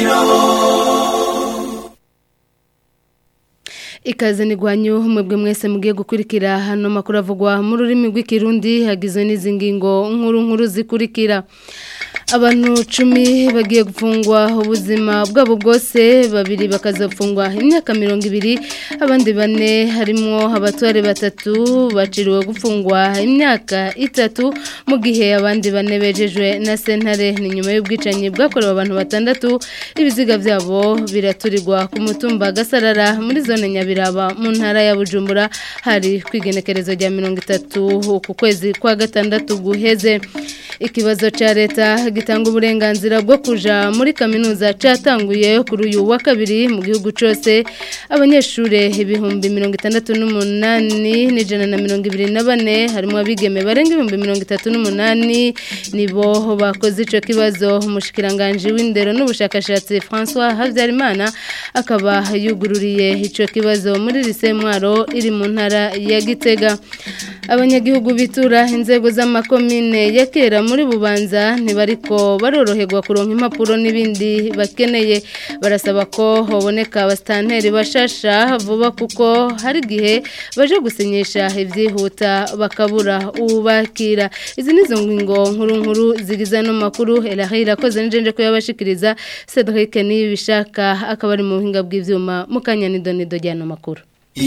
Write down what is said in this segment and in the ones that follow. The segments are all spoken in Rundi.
ikaze nigwanyu mwebwe mwese mugiye gukurikira hano makuru avugwa mu rurimi rw'ikirundi hagizwe n'izi ngingo nkuru nkuru zikurikira abantu cumi bagiye gufungwa ubuzima bwabo bwose babiri bakazafungwa imyaka mirongo ibiri abandi bane harimo abatware batatu baciriwe gufungwa imyaka itatu mu gihe abandi bane bejejwe na sentare ni nyuma y'ubwicanyi bwakorewe abantu batandatu ibiziga byabo biraturirwa ku mutumba gasarara muri zone nyabiraba mu ntara ya bujumbura hari kwigenekerezo rya mirongo itatu ku kwezi kwa gatandatu guheze ikibazo cya leta gitanga uburenganzira bwo kuja muri kaminuza cyatanguye kuri uyu wa kabiri mu gihugu cyose abanyeshuri ibihumbi mirongo itandatu n'umunani n'ijana na mirongo ibiri na bane harimo abigeme barenga ibihumbi mirongo itatu n'umunani nibo bakoze icyo kibazo umushikiranganji w'indero n'ubushakashatsi francois habyarimana akaba yugururiye icyo kibazo muri lise mwaro iri mu ntara ya gitega abanyagihugu bitura inzego z'amakomine ya kera muri bubanza ntibariko baroroherwa kuronka impapuro n'ibindi bakeneye barasaba ko haboneka abasitanteri bashasha vuba kuko hari igihe baje gusinyisha ibyihuta bakabura ubakira izi ni zo ngingo nkuru nkuru zigize ano makuru erahe irakoze n'ijenje ko yabashikiriza cedric niyo bishaka akaba ari mu buhinga bw'ibyuma mu kanya nidonido ry'ano makuru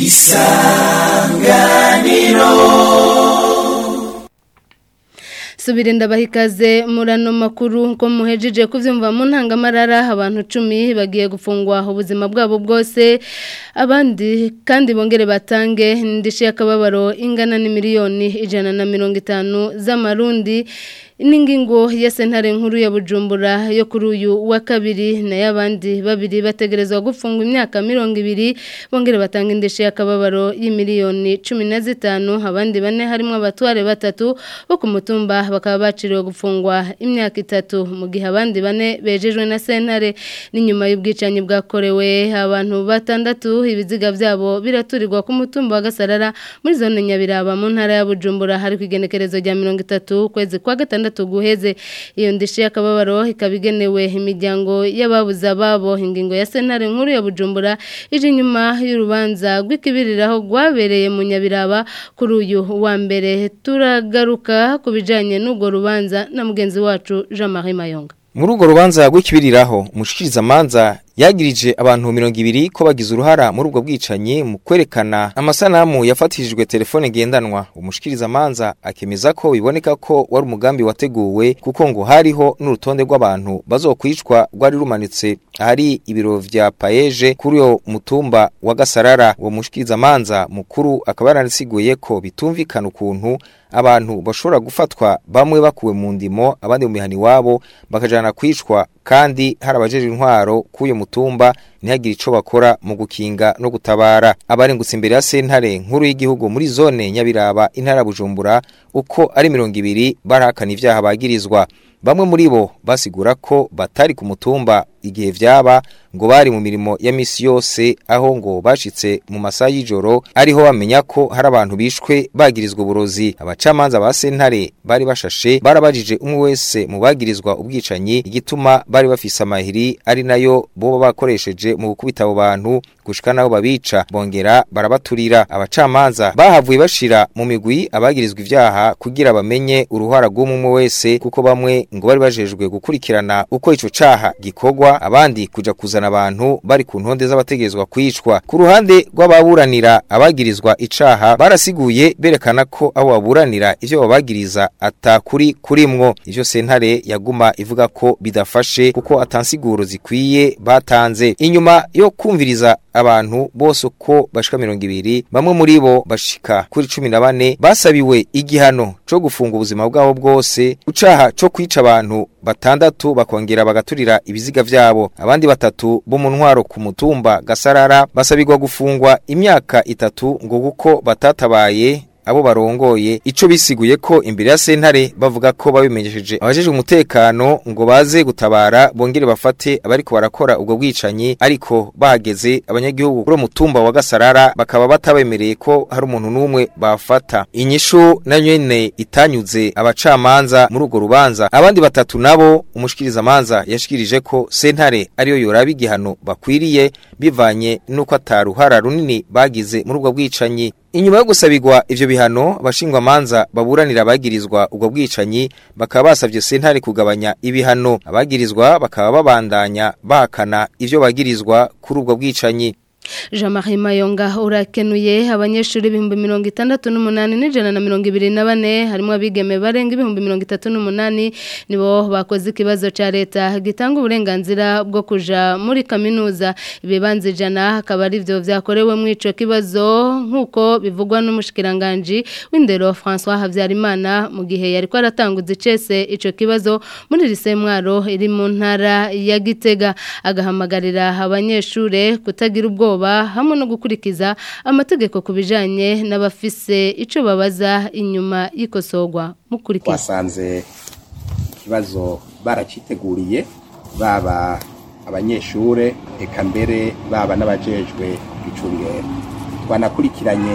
isanganiro subire ndabaha ikaze muri ano makuru ko muhejeje kubyumva mu ntangamarara abantu cumi bagiye gufungwa ubuzima bwabo bwose abandi kandi bongere batange indishyi y'akababaro ingana n'imiliyoni ijana na mirongo itanu z'amarundi n'ingingo ya sentare nkuru ya bujumbura yo kuri uyu wa kabiri nayo abandi babiri bategerezwa gufungwa imyaka mirongo ibiri bongere batanga indishyi y'akababaro y'imiliyoni cumi na zitanu abandi bane harimo abatware batatu bo ku mutumba bakaba baciriwe gufungwa imyaka itatu mu gihe abandi bane bejejwe na sentare n'inyuma y'ubwicanyi bwakorewe abantu batandatu ibiziga byabo biraturirwa ku mutumba wa gasarara muri zone nyabiraba mu ntara ya bujumbura hari ku igenekerezo rya mirongo itatu ukwezi kwa gatandatu guheze iyo ndishyi y'akababaro ikaba igenewe imiryango y'ababuze ababo ingingo ya sentare nkuru ya bujumbura ije inyuma y'urubanza rw'ikibiriraho rwabereye mu nyabiraba kuri uyu wa mbere turagaruka ku bijyanye n'urwo rubanza na mugenzi wacu jean marie mayonga muri urwo rubanza rw'ikibiriraho umushikirizamanza yagirije abantu mirongo ibiri ko bagize uruhara muri ubwo bwicanyi mu kwerekana amasanamu yafatishijwe telefone ngendanwa umushikirizamanza akemeza ko biboneka ko wari umugambi wateguwe kuko ngo hariho n'urutonde rw'abantu bazokwicwa rwari rumanitse ahari ibiro vya paeje kuri uyo mutumba wa gasarara uwo mushikirizamanza mukuru akaba yaranasiguye ko bitumvikana ukuntu abantu bashobora gufatwa bamwe bakuwe mu ndimo abandi mu mihani wabo bakajana kwicwa kandi hari abajeje intwaro k'uyo mutumba ntihagire ico bakora mu gukinga no gutabara abarengutse imbere ya sentare nkuru y'igihugu muri zone nyabiraba intara bujumbura uko ari mirongo ibiri barahakana ivyaha bagirizwa bamwe muri bo basigura ko batari ku mutumba igihe vyaba ngo bari mu mirimo ya misi yose aho ngo bashitse mu masaha y'ijoro ariho bamenya ko hari abantu bishwe bagirizwa uburozi abacamanza ba sentare bari bashashe barabajije umwe wese mu bagirizwa ubwicanyi igituma bari bafise amahiri ari nayo boba bakoresheje mu gukubita abo bantu gushika naho babica bongera barabaturira abacamanza bahavuye bashira mu migwi abagirizwa ivyaha kugira bamenye uruhara rw'umwe wese kuko bamwe ngo bari bajejwe gukurikirana uko ico caha gikorwa abandi kuja kuzana abantu bari ku ntonde z'abategerezwa kwicwa ku ruhande rw'ababuranira abagirizwa icaha barasiguye berekana ko abo baburanira ivyo babagiriza atakuri kurimwo ivyo sentare yaguma ivuga ko bidafashe kuko atansiguro zikwiye batanze inyuma yo kumviriza abantu bose uko bashika mirongo ibiri bamwe muri bo bashika kuri cumi na bane basabiwe igihano co gufunga ubuzima bwabo bwose ucaha co kwica abantu batandatu bakongera bagaturira ibiziga vyabo abandi batatu bo mu ntwaro ku mutumba gasarara basabirwa gufungwa imyaka itatu ngo kuko batatabaye abo barongoye ico bisiguye ko imbere ya sentare bavuga ko babimenyesheje abajeje umutekano ngo baze gutabara bongere bafate abariko barakora ubwo bwicanyi ariko bahageze abanyagihugu kuri mutumba wa Gasarara bakaba batabemereye ko hari umuntu n'umwe bafata inyishu na nyene itanyuze abacamanza muri urwo rubanza abandi batatu nabo umushikiriza manza yashikirije ko sentare ariyo yoraba igihano bakwiriye bivanye nuko ataruhara runini bagize muri ubwo bwicanyi Inyuma yo gusabirwa ivyo bihano abashingwa manza baburanira abagirizwa ubwo bwicanyi bakaba basavye sentare kugabanya ibihano abagirizwa bakaba babandanya bahakana ivyo bagirizwa kuri ubwo bwicanyi Jean-Marie Mayonga urakenuye abanyeshuri ibihumbi mirongo itandatu n'umunani n'ijana na mirongo ibiri na bane harimo abigeme barenga ibihumbi mirongo itatu n'umunani nibo bakoze ikibazo ca leta gitanga uburenganzira bwo kuja muri kaminuza ibibanza ijana akaba ari byo vyakorewe mu ico kibazo nk'uko bivugwa n'umushikiranganji w'indero François Havyarimana mu gihe yariko aratanguza icese ico kibazo muri lise mwaro iri mu ntara ya Gitega agahamagarira abanyeshure kutagira ubwo ubwoba hamwe no gukurikiza amategeko ku bijanye n'abafise ico babaza inyuma y'ikosogwa mukurikiza twasanze ikibazo baraciteguriye baba abanyeshure eka mbere baba n'abajejwe icungero twanakurikiranye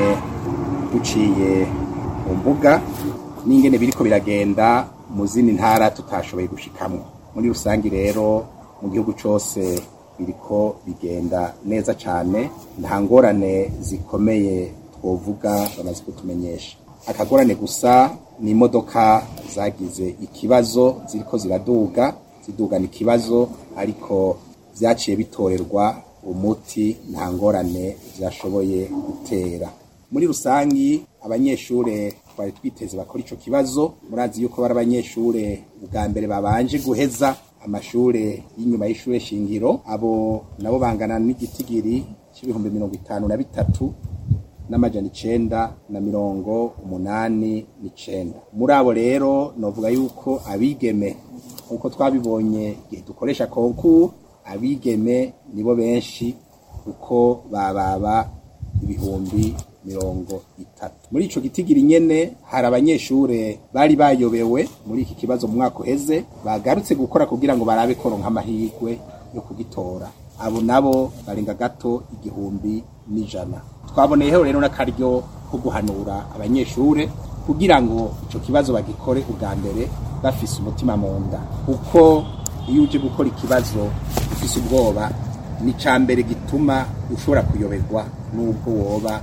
duciye mu mbuga n'ingene biriko biragenda mu zindi ntara tutashoboye gushikamwo muri rusangi rero mu gihugu cose biriko bigenda neza cyane nta ngorane zikomeye twovuga bamaze kutumenyesha akagorane gusa ni imodoka zagize ikibazo ziriko ziraduga zidugana ikibazo ariko vyaciye bitorerwa umuti nta ngorane vyashoboye gutera muri rusangi abanyeshure twari twiteze bakora ico kibazo murazi yuko bari abanyeshure ubwa mbere babanje guheza amashure y'inyuma y'ishure shingiro abo nabo bangana n'igitigiri c'ibihumbi mirongo itanu na bitatu n'amajana icenda na mirongo umunani n'icenda muri abo rero novuga yuko abigeme nk'uko twabibonye igihe dukoresha konku abigeme nibo benshi kuko bababa ibihumbi mirongo itatu muri ico gitigiri nyene hari abanyeshure bari bayobewe muri iki kibazo mu mwaka uheze bagarutse gukora kugira ngo barabe koronka amahirwe yo kugitora abo nabo barenga gato igihumbi n'ijana twaboneyeho rero n'akaryo ko guhanura abanyeshure kugira ngo ico kibazo bagikore ubwa mbere bafise umutima mu nda kuko iyo uje gukora ikibazo ufise ubwoba ni ca mbere gituma ushobora kuyoberwa n'ubwo woba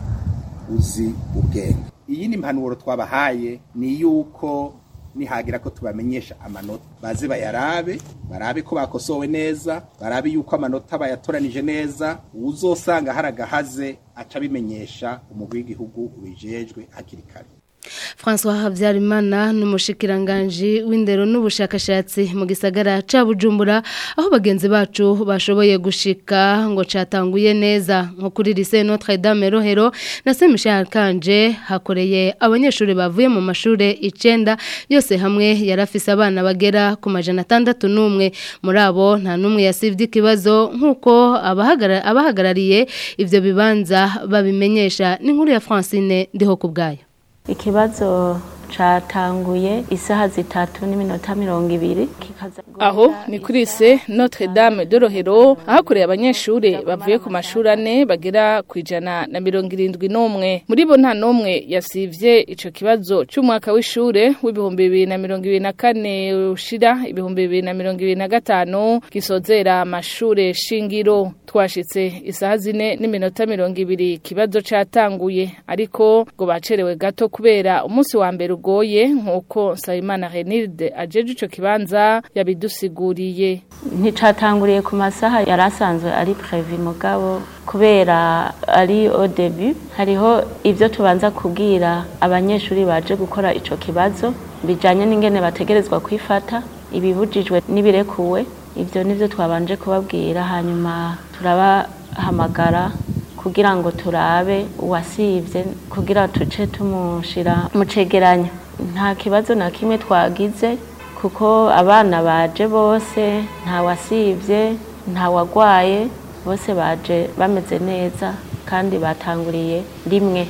uzi ubwenge iyi ni impanuro twabahaye ni yuko nihagira ko tubamenyesha amanota baze bayarabe barabe ko bakosowe neza barabe yuko amanota bayatoranije neza uzosanga hari agahaze aca abimenyesha umugwi w'igihugu ubijejwe hakiri kare François Habyarimana n'umushikiranganji w'indero n'ubushakashatsi mu gisagara ca Bujumbura aho bagenzi bacu bashoboye gushika ngo catanguye neza nko kuri lycée Notre Dame Rohero na Saint Michel Kanje hakoreye abanyeshuri bavuye mu mashure icenda yose hamwe yarafise abana bagera ku majana atandatu n'umwe muri abo nta n'umwe yasivye ikibazo nk'uko abahagara abahagarariye ivyo bibanza babimenyesha n'inkuru ya Francine ndiho kubgayo ikibazo catanguye isaha zitatu n'iminota mirongo ibiri aho ni kuri se Notre Dame de Rohero ahakoreye abanyeshure bavuye ku mashuri ane bagera ku ijana na mirongo irindwi n'umwe muri bo nta n'umwe yasivye ico kibazo c'umwaka w'ishure w'ibihumbi bibiri na mirongo ibiri na kane ushira ibihumbi bibiri na mirongo ibiri na gatanu gisozera amashure shingiro twashitse isaha zine n'iminota mirongo ibiri ikibazo catanguye ariko ngo bacerewe gato kubera umunsi wa mbere ugoye nk'uko Nsabimana Renilde ajeje ico kibanza yabidusiguriye nticatanguriye ku masaha yari asanzwe ari previ mugabo kubera ari au début hariho ivyo tubanza kubwira abanyeshuri baje gukora ico kibazo bijanye n'ingene bategerezwa kwifata ibibujijwe n'ibirekuwe ivyo nivyo twabanje kubabwira hanyuma turabahamagara kugira ngo turabe uwasivye kugira tuce tumushira mu cegeranyo nta kibazo na kimwe twagize kuko abana baje bose nta wasivye nta wagwaye bose baje bameze neza kandi batanguriye rimwe ku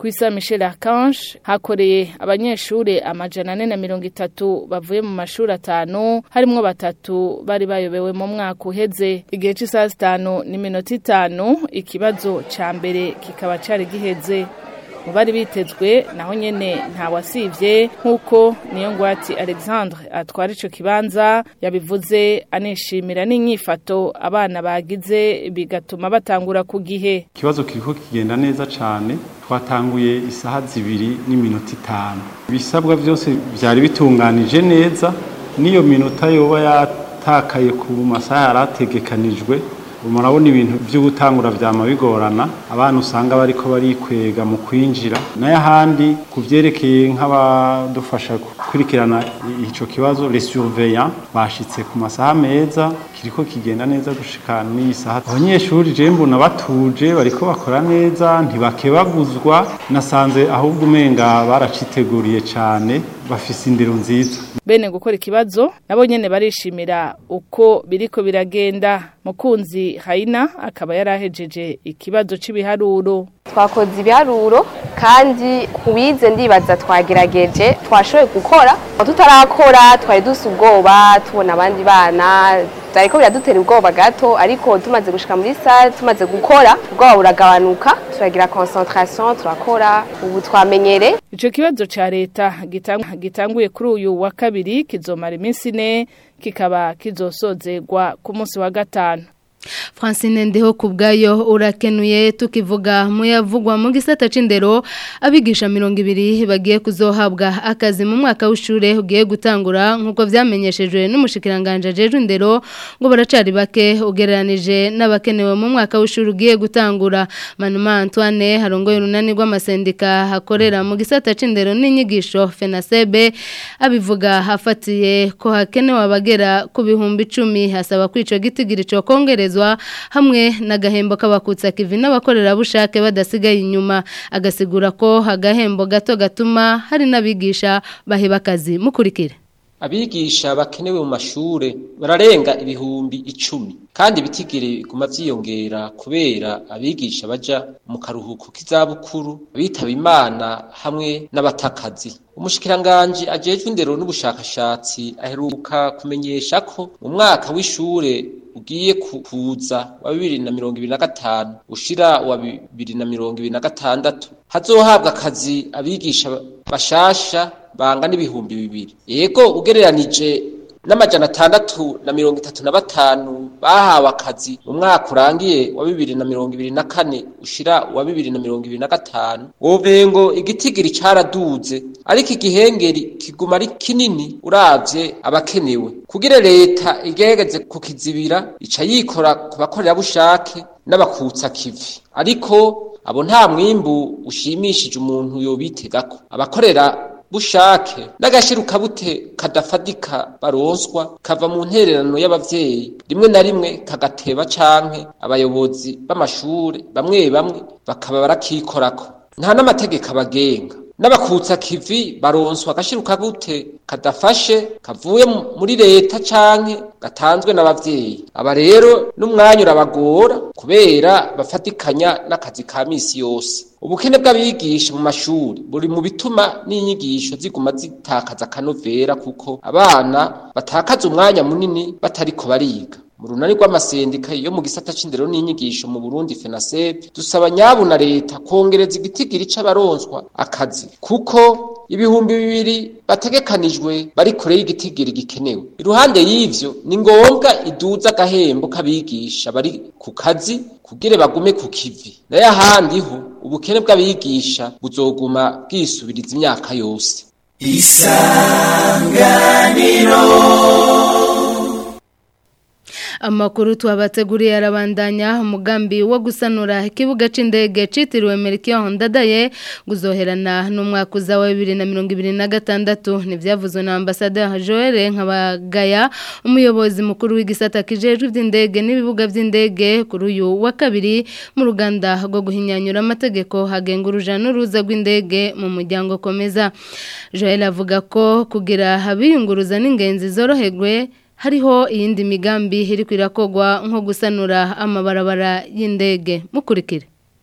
kwisa Michel Archange hakoreye abanyeshure amajana ane na mirongo itatu bavuye mu mashuri atanu harimwo batatu bari bayobewe mu mwaka uheze igihe c'isaha zitanu n'iminota itanu ikibazo ca mbere kikaba cari giheze mu bari bitezwe naho nyene nta wasivye nk'uko niyo ngwati Alexandre atwara ico kibanza yabivuze anishimira n'inyifato abana bagize bigatuma batangura ku gihe ikibazo kiriko kigenda neza cane twatanguye isaha zibiri n'iminota itanu ibisabwa byose byari bitunganije neza n'iyo minota yoba yatakaye ku masaha yari ategekanijwe murabona ibintu byo gutangura vyama bigorana abana usanga bariko barikwega mu kwinjira nayo ahandi ku vyerekeye nk'abadufasha gukurikirana ico kibazo les surveillants bashitse ku masaha meza kiriko kigenda neza gushika n'iyi saha abanyeshuri je mbona batuje bariko bakora neza ntibakebaguzwa nasanze ahubwo umenga baraciteguriye cane bafise indero nziza bene gukora ikibazo nabo nyene barishimira uko biriko biragenda mukunzi Haina akaba yarahejeje ikibazo c'ibiharuro twakoze ibiharuro kandi kubize ndibaza twagerageje twashoboye gukora tutarakora twari dusa ubwoba tubona abandi bana ariko biradutera ubwoba gato ariko tumaze gushika muri sale tumaze gukora ubwoba buragabanuka turagira concentration turakora ubu twamenyere ico kibazo ca leta gitanguye kuri uyu wa kabiri kizomara iminsi ine kikaba kizosozegwa ku munsi wa gatanu Francine ndeho kubgayo urakenuye tukivuga muyavugwa mu gisata c'indero abigisha 200 bagiye kuzohabwa akazi mu mwaka w'ishure ugiye gutangura nkuko vyamenyeshejwe n'umushikiranganje jeje indero ngo baracari bake ugereranije n'abakenewe mu mwaka w'ishure ugiye gutangura Manuma Antoine harongoye urunani rw'amasendika hakorera mu gisata c'indero n'inyigisho FENASEB abivuga hafatiye ko hakenewe abagera ku bihumbi 10 hasaba kwico gitigiri cyo kongereza hamwe n'agahembo k'abakutsa kivi n'abakorerabushake badasigaye inyuma agasigura ko agahembo gato gatuma hari n'abigisha baheba akazi mukurikire abigisha bakenewe mu mashure bararenga ibihumbi icumi kandi ibitigiri biguma vyiyongera kubera abigisha baja mu karuhuko k'izabukuru abitaba imana hamwe n'abatakazi umushikiranganji ajejwe indero n'ubushakashatsi aheruka kumenyesha ko mu mwaka w'ishure ugiye kuza wa bibiri na mirongo ibiri na gatanu ushira wa bibiri na mirongo ibiri na gatandatu hazohabwa akazi abigisha bashasha bangana ibihumbi bibiri yego ugereranije n'amajana atandatu na mirongo itatu na batanu bahawe akazi mu mwaka urangiye wa bibiri na mirongo ibiri na kane ushira wa bibiri na mirongo ibiri na gatanu wovengo igitigiri caraduze ariko igihengeri kiguma ari kinini uravye abakenewe kugira leta igerageze kukizibira ica yikora ku bakorerabushake n'abakutsa kivi ariko abo nta mwimbu ushimishije umuntu yobitegako abakorera bushake n'agashiruka bute kadafadika baronswa kava mu ntererano y'abavyeyi rimwe na rimwe kagateba canke abayobozi b'amashure bamwe bamwe bakaba barakikorako nta n'amategeko abagenga n'abakutsa kivi baronswa agashiruka bute kadafashe kavuye muri leta canke gatanzwe n'abavyeyi aba rero n'umwanya urabagora kubera bafatikanya n'akazi ka misi yose ubukene bw'abigisha mu mashuri buri mu bituma n'inyigisho ziguma zitakaza akanovera kuko abana batakaza umwanya munini batariko bariga mu runani rw'amasendika yo mu gisata c'indero n'inyigisho mu Burundi FENASEB dusaba nyabu na leta kongereza igitigiri c'abaronswa akazi kuko ibihumbi bibiri bategekanijwe bari kure y'igitigiri gikenewe iruhande y'ivyo ni ngombwa iduza agahembo k'abigisha bari ku kazi kugira bagume ku kivi nayo ahandi ho ubukene bw'abigisha buzoguma bwisubiriza imyaka yose isanganiro amakuru tuhabateguriye arabandanya umugambi wo gusanura ikibuga c'indege citiriwe Melchior Ndadaye guzoherana n'umwaka uza wa 2026 nivyavuzwe na ambassadeur Joel Nkabagaya umuyobozi mukuru w'igisata kijejwe ivy'indege n'ibibuga vy'indege kuri uyu wa kabiri mu ruganda rwo guhinyanyura amategeko hagenga uruja n'uruza rw'indege mu muryango komeza Joel avuga ko kugira habiyunguruza n'ingenzi zoroherwe hariho iyindi migambi iri kwirakogwa nko gusanura amabarabara y'indege mukurikire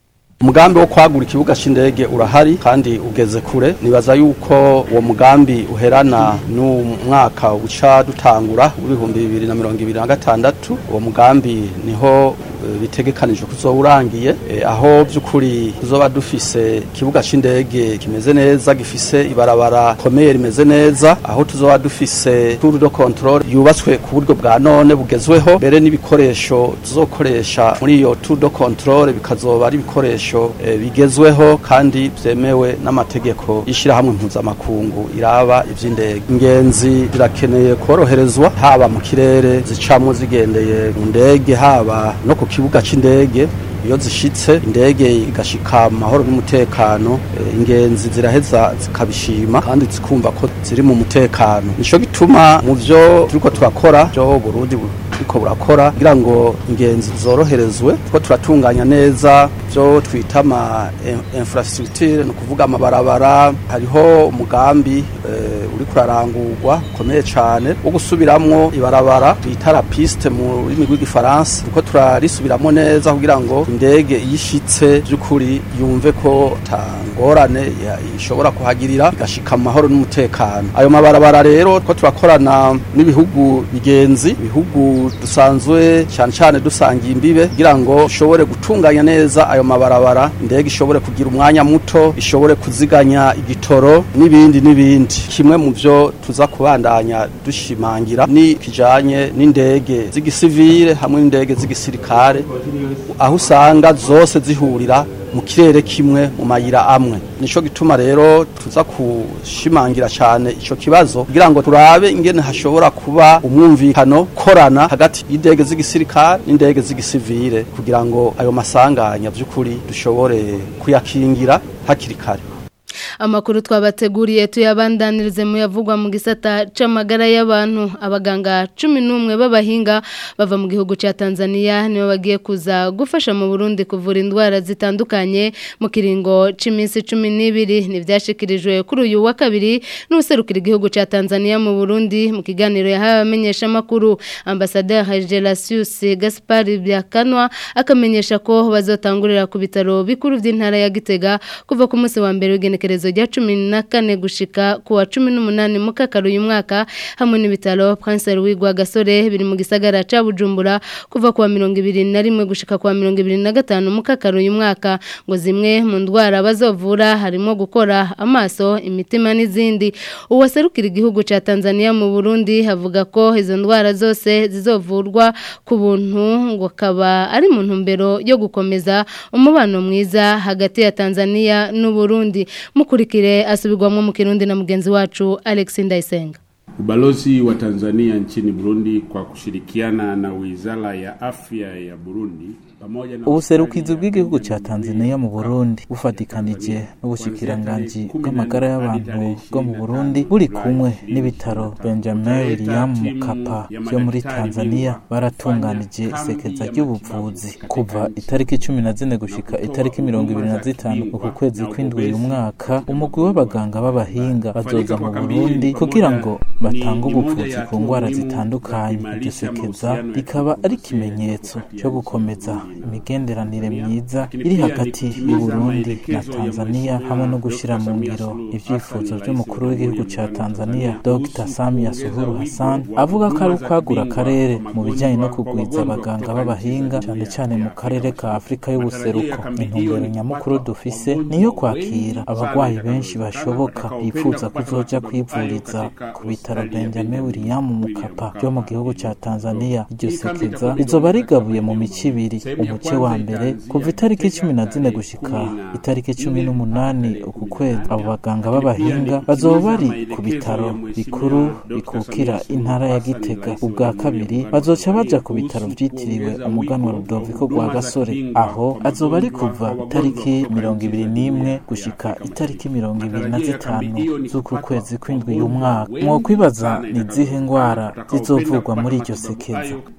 umugambi wo kwagura ikibuga c'indege urahari kandi ugeze kure nibaza yuko uwo mugambi uherana n'umwaka uca dutangura w'ibihumbi bibiri na mirongo ibiri na gatandatu uwo mugambi niho eh, bitegekanijwe kuzoba urangiye eh, aho by'ukuri tuzoba dufise ikibuga c'indege kimeze neza gifise ibarabara komeye rimeze neza aho tuzoba dufise tour de control yubatswe ku buryo bwa none bugezweho mbere n'ibikoresho tuzokoresha muri iyo tour de control bikazoba ari ibikoresho eh, bigezweho kandi vyemewe n'amategeko y'ishirahamwe mpuzamakungu iraba ivy'indege ingenzi zirakeneye koroherezwa haba mu kirere zicamwo zigendeye mu ndege haba no ku kibuga c'indege iyo zishitse indege igashika mu mahoro n'umutekano eh, ingenzi ziraheza zikabishima kandi zikumva ko ziri mu mutekano nico gituma mu vyo turiko turakora byo Burundi buriko burakora kugira ngo ingenzi zoroherezwe ko turatunganya neza byo twita ama in- infrastructure no kuvuga amabarabara hariho umugambi eh, uri kurarangurwa ukomeye cyane wo gusubiramwo ibarabara twita la piste mu rurimi rw'igifaransa kuko turarisubiramwo neza kugira ngo indege iyishitse by'ukuri yumve ko tangorane ya- ishobora kuhagirira igashika mu mahoro n'umutekano ayo mabarabara rero ko turakorana n'ibihugu bigenzi ibihugu dusanzwe cyane cyane dusangiye imbibe kugira ngo ushobore gutunganya neza ayo mabarabara indege ishobore kugira umwanya muto ishobore kuziganya igitoro n'ibindi n'ibindi kimwe mu byo tuza kubandanya dushimangira ni kijanye n'indege z'igisivile hamwe n'indege z'igisirikare aho usanga zose zihurira mu kirere kimwe mu mayira amwe nico gituma rero tuza kushimangira cyane ico kibazo kugira ngo turabe ingene hashobora kuba umwumvikano korana hagati y'indege z'igisirikare n'indege z'igisivile kugira ngo ayo masanganya by'ukuri dushobore kuyakingira hakiri kare amakuru twabateguriye tuyabandanirize mu yavugwa mu gisata c'amagara y'abantu abaganga cumi n'umwe b'abahinga bava mu gihugu ca Tanzania nibo bagiye kuza gufasha mu Burundi kuvura indwara zitandukanye mu kiringo c'iminsi cumi n'ibiri nivyashikirijwe kuri uyu wa kabiri n'userukira igihugu ca Tanzania mu Burundi mu kiganiro yahawe abamenyesha makuru ambassadeur Gelasius Gaspar Byakanwa akamenyesha ko bazotangurira ku bitaro bikuru vy'intara ya Gitega kuva ku munsi wa mbere w'igenekerezo rya cumi na kane gushika ku wa cumi n'umunani mu kakaro uyu mwaka hamwe n'ibitaro Prince Louis Gasore biri mu gisagara ca Bujumbura kuva ku wa mirongo ibiri na rimwe gushika ku wa mirongo ibiri na gatanu mu kakaro uyu mwaka ngo zimwe mu ndwara bazovura harimo gukora amaso imitima n'izindi uwaserukira igihugu ca Tanzania mu Burundi havuga ko izo ndwara zose zizovurwa ku buntu ngo kaba ari mu ntumbero yo gukomeza umubano mwiza hagati ya Tanzania n'u Burundi mukurikire asubirwamwo mu Kirundi na mugenzi wacu Alex Ndayisenga Ubalozi wa Tanzania nchini Burundi kwa kushirikiana na Wizara ya Afya ya Burundi pamoja na ubuserukizi bw'igihugu ca Tanzania mu Burundi bufatikanije n'ubushikiranganji bw'amagara y'abantu bwo mu Burundi buri kumwe n'ibitaro Benjamin William Mkapa byo muri Tanzania baratunganije isekeza ry'ubuvuzi kuva itariki cumi na zine gushika itariki mirongo ibiri na zitanu uku kwezi kw'indwi uyu mwaka umugwi w'abaganga b'abahinga bazoza mu Burundi kugira ngo batange ubuvuzi ku ndwara zitandukanye iryo sekeza rikaba ari ikimenyetso cyo gukomeza imigenderanire myiza iri hagati y'u Burundi na Tanzania hamwe no gushyira mu ngiro ibyifuzo by'umukuru w'igihugu cya Tanzania Dr Samia Suluhu Hassan avuga ko ari ukwagura akarere mu bijyanye no kugwiza abaganga b'abahinga cyane cyane mu karere ka Afurika y'ubuseruko intumbero nyamukuru dufise niyo kwakira abarwayi benshi bashoboka bifuza kuzoja kwivuriza ku bitaro Benjamin William Mkapa byo mu gihugu cya Tanzania iryo sekeza rizoba rigabuye mu mico ibiri umuce wa mbere kuva itariki cumi na zine gushika itariki cumi n'umunani uku kwezi abo baganga b'abahinga bazoba bari ku bitaro bikuru bikukira intara ya Gitega ubwa kabiri bazoca baja ku bitaro vyitiriwe umuganwa Rudoviko rwa Gasore aho azoba ari kuva itariki mirongo ibiri n'imwe gushika itariki mirongo ibiri na zitanu z'uku kwezi kw'indwi y'umwaka mwokwibaza ni izihe ngwara zizovurwa muri iryo sekeza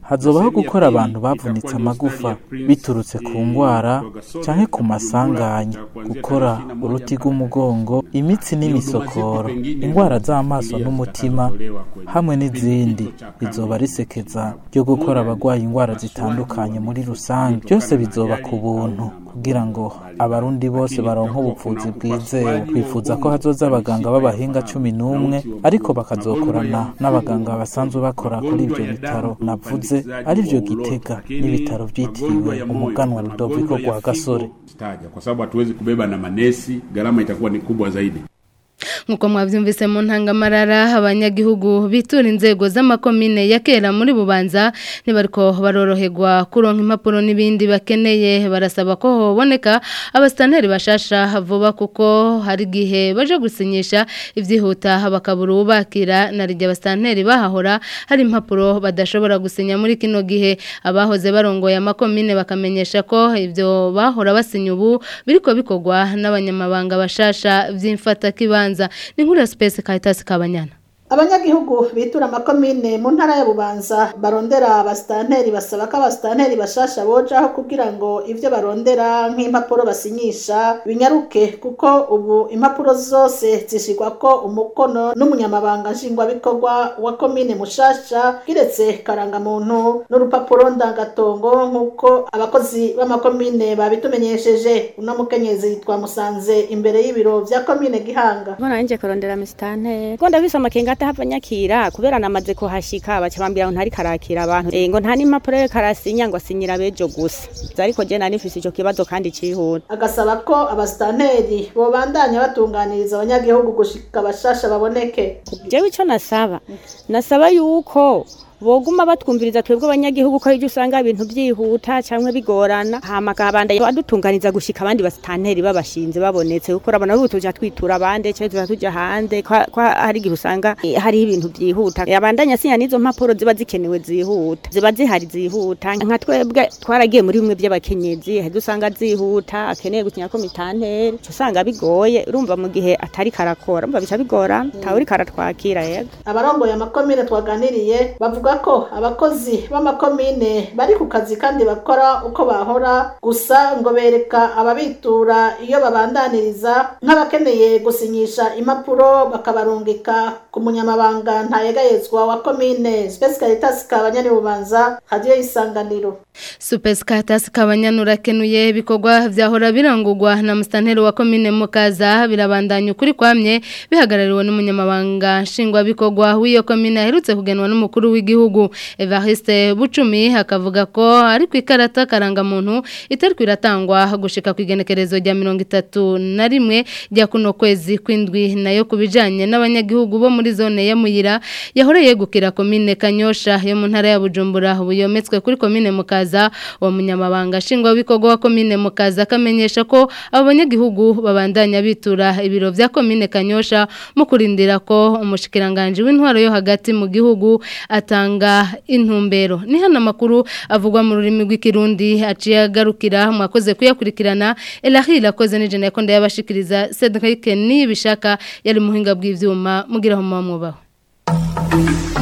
hazobaho gukora abantu bavunitse amagufa biturutse ku ngwara canke ku masanganya gukora uruti rw'umugongo imitsi n'imisokoro ingwara z'amaso n'umutima hamwe n'izindi bizoba risekeza ryo gukora abagwaye ingwara zitandukanye muri rusange byose bizoba ku buntu kugira ngo abarundi bose baronke ubuvuzi bwizewe twifuza ko hazoza abaganga b'abahinga cumi n'umwe ariko bakazokorana n'abaganga basanzwe bakora kuri ibyo bitaro navuze arivyo gitega n'ibitaro vyitiriwe umuganwa Rudoviko rwa Gasore kwa sababu hatuwezi kubeba na manesi gharama itakuwa ni kubwa zaidi nkuko mwavyumvise mu ntangamarara abanyagihugu bitura inzego z'amakomine ya kera muri bubanza nibariko baroroherwa kuronka impapuro n'ibindi bakeneye barasaba ko hoboneka abasitanteri bashasha vuba kuko hari gihe baje gusinyisha ivyihuta bakabura ubakira na rya abasitanteri bahahora hari impapuro badashobora gusinya muri kino gihe abahoze barongoye amakomine bakamenyesha ko ivyo bahora basinya ubu biriko bikorwa n'abanyamabanga bashasha vy'imfata kibanza ni nkuru ya Space Caritas Kabanyana abanyagihugu bitura amakomine mu ntara ya bubanza barondera abasitanteri basaba ko abasitanteri bashasha bojaho kugira ngo ivyo barondera nk'impapuro basinyisha binyaruke kuko ubu impapuro zose zishirwa ko umukono n'umunyamabanga nshingwabikorwa wa komine mushasha kiretse karangamuntu n'urupapuro ndangatongo nk'uko abakozi b'amakomine babitumenyesheje uno mukenyezi twamusanze imbere y'ibiro vya komine gihanga mbona nje kurondera misitanteri ko ndabise amakenga atahava nyakira kubera namaze kuhashika baca bambwira ngo ntari karakira abantu eh ngo nta n'impapuro yo karasinya ngo asinyira bejo gusa ariko je nari mfise ico kibazo kandi cihuta agasaba ko abasitanteri bobandanya batunganiriza abanyagihugu gushika abashasha baboneke jewe ico nasaba nasaba yuko boguma batwumviriza twebwe abanyagihugu ko ije usanga ibintu byihuta cyangwa bigorana hama kabanda badutunganiza gushika abandi basitanteri babashinze babonetse kuko urabona ubu tuja twitura abandi cyangwa tuja tuja hanze ko hari igihe usanga eh, hari ibintu byihuta abandanya sinya nizo mpapuro ziba zikenewe zihuta ziba zihari zihuta nka twebwe twaragiye muri bimwe by'abakenyezi hari usanga zihuta akeneye gukinya ko mitanteri usanga bigoye urumva mu gihe atari karakora umva bica bigora tawuri karatwakira yego abarongoye amakomine twaganiriye bavuga ko abakozi b'amakomine bari ku kazi kandi bakora uko bahora gusa ngo bereka ababitura iyo babandaniriza nk'abakeneye gusinyisha impapuro bakabarungika ku munyamabanga ntayegayezwa wa komine Space Caritas kabanyani bubanza hadiyo isanganiro Supes Caritas kabanyani urakenuye bikorwa vyahora birangurwa na mustanteri wa komine Mukaza birabandanya ukuri kwamye bihagarariwe n'umunyamabanga nshingwa bikorwa w'iyo komine aherutse kugenwa n'umukuru w'igihugu Evariste Bucumi akavuga ko ari ku ikarata karangamuntu itari kwiratangwa gushika ku igenekerezo rya mirongo itatu na rimwe rya kuno kwezi kw'indwi nayo kubijanye n'abanyagihugu bo muri zone ya Muyira yahora yegukira komine Kanyosha yo mu ntara ya Bujumbura buyometswe kuri komine Mukaza wa munyamabanga nshingwa bikorwa wa komine Mukaza akamenyesha ko abo banyagihugu babandanya bitura ibiro vya komine Kanyosha mu kurindira ko umushikiranganje w'intwaro yo hagati mu gihugu atanga intumbero ni hano amakuru avugwa mu rurimi rw'ikirundi aciye agarukira mwakoze kuyakurikirana elahira akoze n'ijana yakonda yabashikiriza Cedric ni bishaka yari muhinga bw'ivyuma mugiraho mwubaho